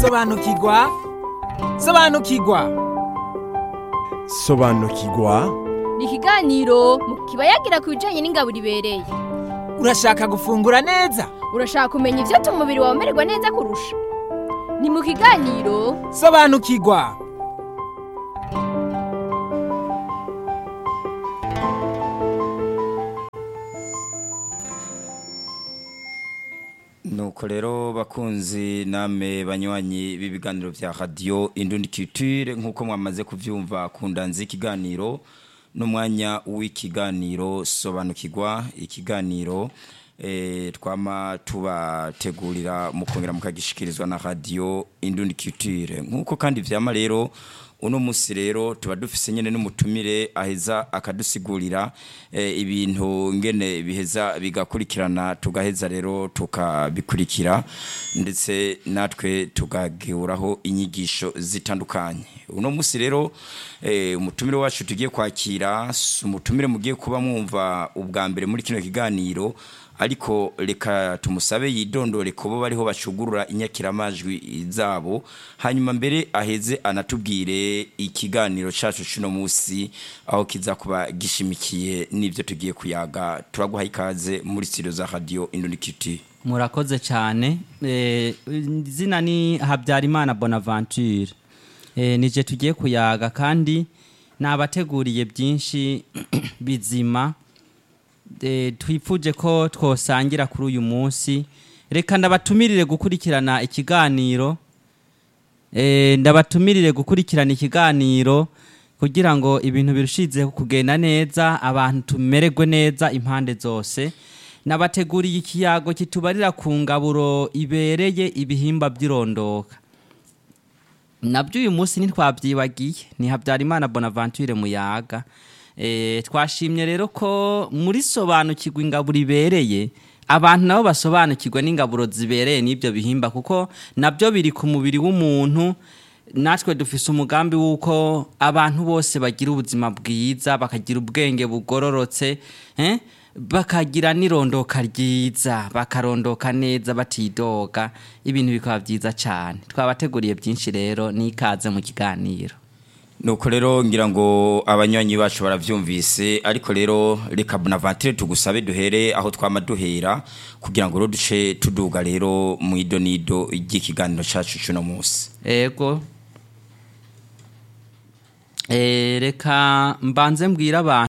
sobanukirwa sobanukirwa sobanukirwa ni ikiganiro mu kiba yagira ku bijyanye n'ingabo ibereye urashaka gufungura neza urashaka kumenya ibyatuma umubiri wawe umererwa neza kurusha ni mu kiganiro sobanukirwa nuko rero bakunzi namwe banywanyi b'ibiganiro bya radiyo indundi kitire nk'uko mwamaze kubyumva ku ndanzi y'ikiganiro n'umwanya w'ikiganiro sobanukirwa ikiganiro eh, twama tubategurira mukongera mukagishikirizwa na radiyo indundi kitire nk'uko kandi vyama rero uno musi rero tuba dufise nyene n'umutumire aheza akadusigurira eh, ibintu ngene biheza bigakurikirana tugaheza rero tukabikurikira ndetse natwe tugaguraho inyigisho zitandukanye uno musi rero eh, umutumire wacu tugiye kwakira si umutumire mugiye kuba mwumva ubwa mbere muri kino kiganiro ariko reka tumusabe yidondore kubo bariho bacugurura inyakiramajwi zabo hanyuma mbere aheze anatubwire ikiganiro cacu cuno musi aho kiza kuba gishimikiye n'ivyo tugiye kuyaga turaguha ikaze muri studio za radio Indonekiti murakoze cyane Eh, izina ni habyarimana bonaventure Eh, nije tugiye kuyaga kandi nabateguriye byinshi bizima Eh, twifuje ko twosangira kuri uyu munsi reka ndabatumirire gukurikirana ikiganiro Eh, ndabatumirire gukurikirana ikiganiro kugira ngo ibintu birushizeho kugenda neza abantu tumererwe neza impande zose nabateguriye ikiyago kitubarira ku ngaburo ibereye ibihimba by'irondoka nabyo uyu munsi ntitwabyibagiye ni habyarimana bonaventure muyaga Eh, twashimye rero ko muri sobanukirwa ingaburo ibereye abantu nabo basobanukirwa n'ingaburo zibereye n'ibyo bihimba kuko nabyo biri ku mubiri w'umuntu natwe dufise umugambi w'uko abantu bose bagira ubuzima bwiza bakagira ubwenge bugororotse eh? bakagira n'irondoka ryiza bakarondoka neza batidoga ibintu bikaba byiza cyane twabateguriye byinshi rero n'ikaze mu kiganiro nuko rero ngira ngo abanywanyi bacu baravyumvise ariko rero reka bonaventure tugusabe duhere aho twama duhera kugira ngo rero duce tuduga rero mu idonido ry'ikiganiro cacu cuno musi ego Eh, reka mbanze mbwira abantu